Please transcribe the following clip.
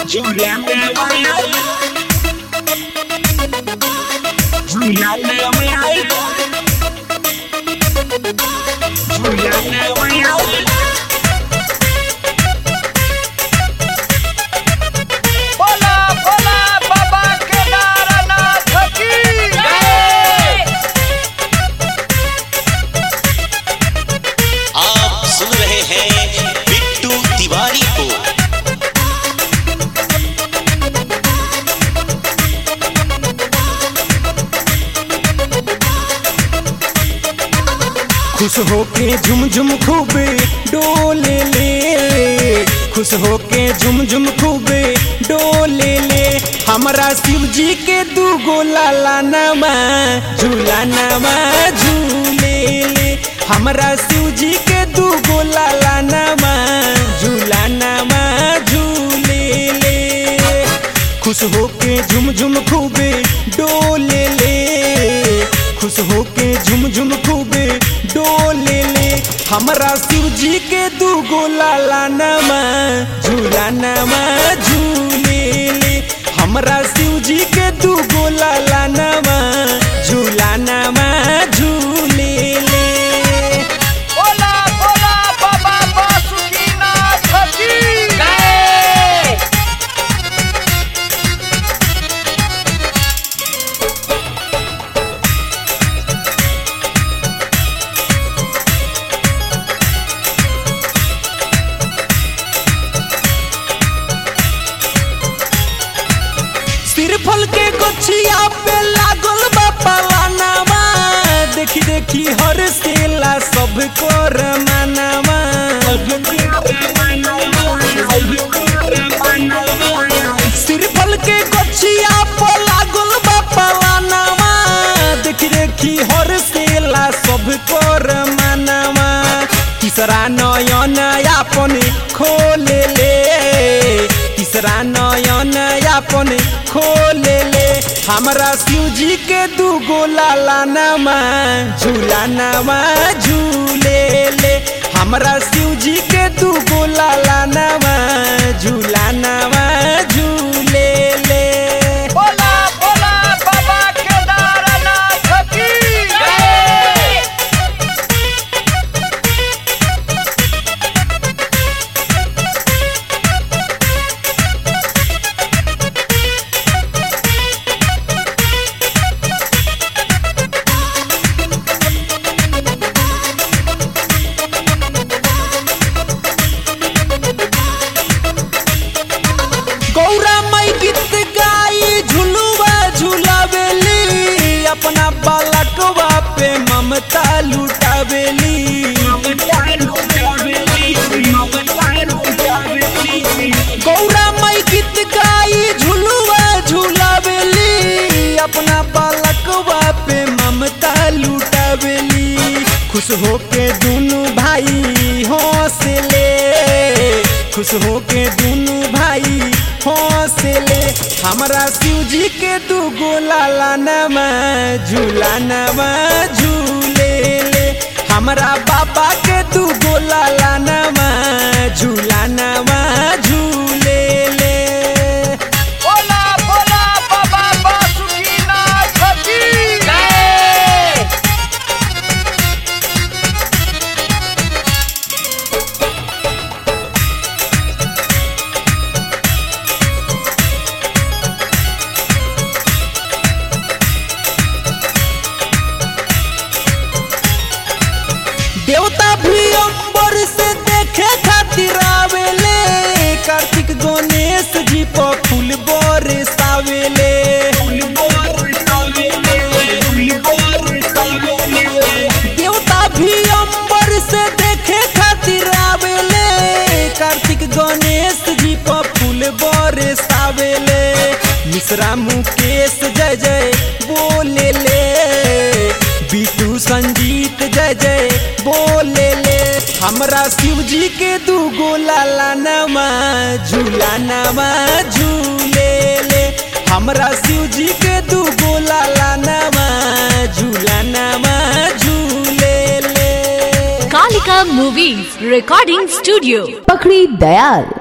बोला बोला बाबा केदारनाथ की जय आप सुन रहे हैं बिट्टू तिवारी को खुश होके झुम झुम खूबे डोले ले खुश होके झुम झुम खूबे डोले ले हमरा शिव जी के दू गो लाला नमा झूला नमा झूले ले हमरा शिव जी के दू गो लाला नमा झूला नमा झूले ले खुश होके झुम झुम खूबे डोले ले खुश होके झुम झुम खूबे डोले ले हमरा शिव जी के दू गो लाला नमा झूला नमा झूले ले हमरा शिव जी के दू गो लाला नमा झूला नमा झूले ले बोला बोला बाबा बासुकीनाथ की जय सिरफल के गोछिया पे लागल बा पलानावा देखी देखी हर सेला सब कर मानावा सिरफल के गोछिया पे लागल बा पलानावा देखी देखी हर सेला सब कर मानावा तीसरा नयन यापन खोले ले तीसरा नयन यापन खोले ले हमरा शिव जी के दू गो लाला नमा झूला नमा झूले ले हमरा शिव जी के दू गो लाला नमा झूला नमा झूले ले बोला बोला बाबा केदारनाथ की जय गौरा मई गीत गाई झुलुआ झुलावेली अपना बालकवा पे ममता लुटावेली गौरा मई गीत गाई झुलुआ झुलावेली अपना बालकवा पे ममता लुटावेली खुश होके दुनु भाई हौसले खुश होके दुनु भाई हौसले हमरा शिव जी के दू गो लाला नमा झूला नमा झूले ले हमरा बाबा के दू गो लाला नमा झूला नमा झूले ले बोला बोला बाबा बासुकीनाथ की जय देवता भी अंबर से देखे खातिर आवेले कार्तिक गणेश जी पर फूल बरसावेले देवता भी अंबर से देखे खातिर आवेले कार्तिक गणेश जी पर फूल बरसावेले मिश्रा मुकेश जय जय बोले ले बीटू संजीत जय जय बोले ले हमरा शिव जी के दू गो लाला नमा झूला नमा झूले ले हमरा शिव जी के दू गो लाला नमा झूला नमा झूले ले Kalika Movies Recording Studio. पखड़ी Dayal